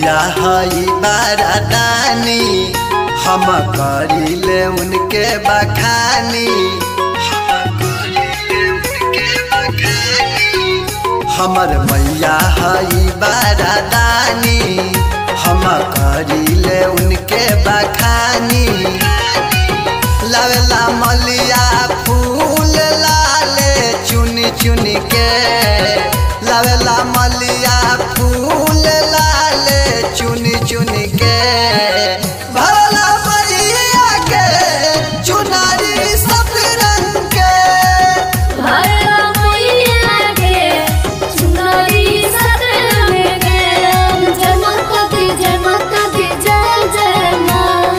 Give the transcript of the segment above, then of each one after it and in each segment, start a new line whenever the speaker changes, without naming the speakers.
मैया हई बारादानी हम करिले उनके बखानी हमर मैया हई बारादानी हम करिले उनके बखानी लवेला मलिया फूल लाले चुन चुन के लवेला मलिया फूल लाले चुन चुन के भरला मैया के चुनारी सब रंग के
भरला मैया के चुनरी सदन में गे जय माता दी जय माता दी जय जय माँ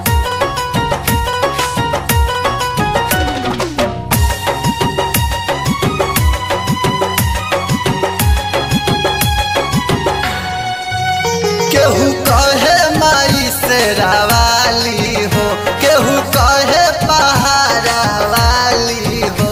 केहू कहे माई से रावाली हो केहू कहे पहाड़ा वाली हो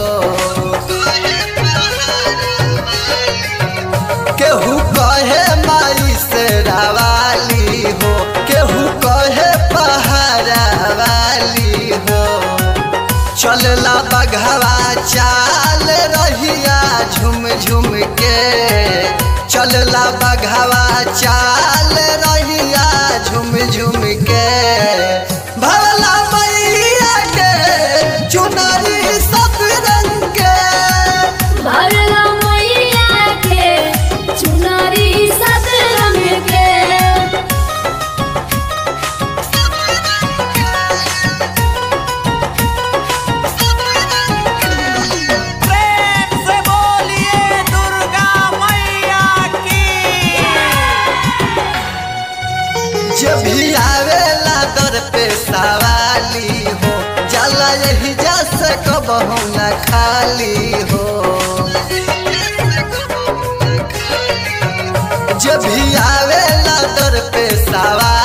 केहू कहे माई से रावाली हो केहू कहे पहाड़ा वाली हो चलला बघवा चाल रहिया झुम झुम के चलला बघवा चाल रहिया झुम झुम के भरला मैया के चुनरी सब रंग के
भरला मैया के चुनरी सदन में गे
प्रेम से बोलिए दुर्गा मैया की
जब भी आवेला दर पे सवाली हो जाला यही जा सकबहु न खाली हो जब भी आवेला दर पे सवाली